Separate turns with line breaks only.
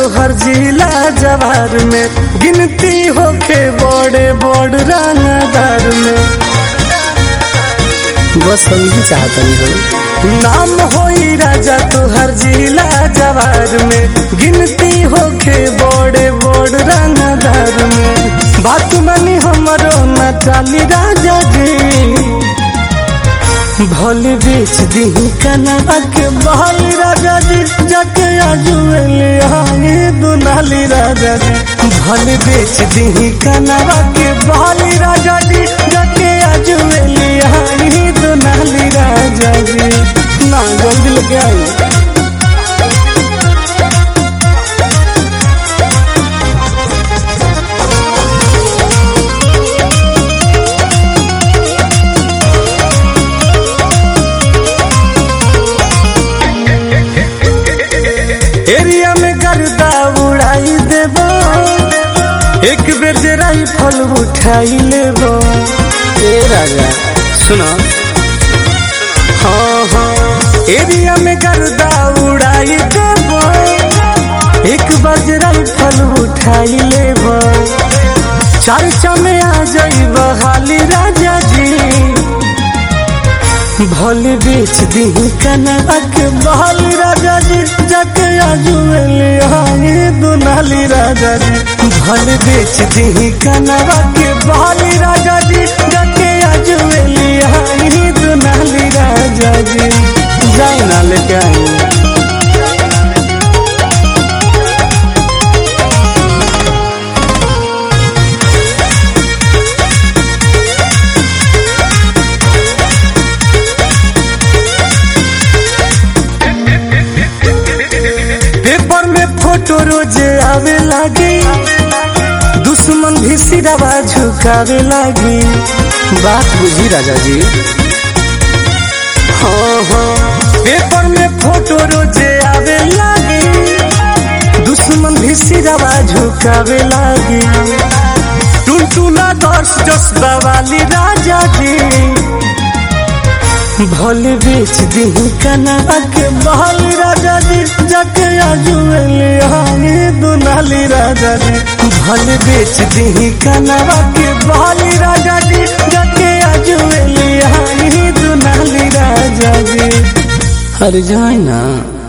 तोहर जिला जवार में गिनती होके बड़े बड़ रंगदार में
बस हम ही चाहतनी हो
नाम होई राजा तोहर जिला जवार में गिनती होके बड़े बड़ रंगदार में बात मानी हमरो न चाली राजा जी भल बेच दी कनवा के बहल राजा जी जाके आजुएले आगे दुनाली राजा जी भल बेच दी कनवा के बहल राजा जी जाके आजुएले आगे दुनाली राजा जी ना जल्दी लेके आई एरिया में गर्दा उड़ाई देबो एक बेर जे राइफल उठाई लेबो
ए राजा सुनो
हाँ हाँ एरिया में गर्दा उड़ाई देबो एक बार जे राइफल उठाई लेबो चर्चा में आ जाइब हाली राजा जी भल बेच दी कनवा के बहल राजा जी जाके आजुएले आगे दुनाली राजा जी भल बेच दी कनवा के बहल राजा जी जाके आजुएले आगे दुनाली राजा जी जाए ना लेके आई पेपर में फोटो रोजे आवे लागी दुश्मन भी सिरवा झुकावे लागी
बात बुझी राजा जी
हाँ हाँ पेपर में फोटो रोजे आवे लागी दुश्मन भी सिरवा झुकावे लागी टुनटुना दर्श जसबा वाली राजा जी भल बेच दी कनवा के बहल राजा जी जाके आजुएले आगे दुनाली राजा जी भल बेच दी कनवा के बहल राजा जी जाके आजुएले आगे दुनाली राजा जी
अरे जाए ना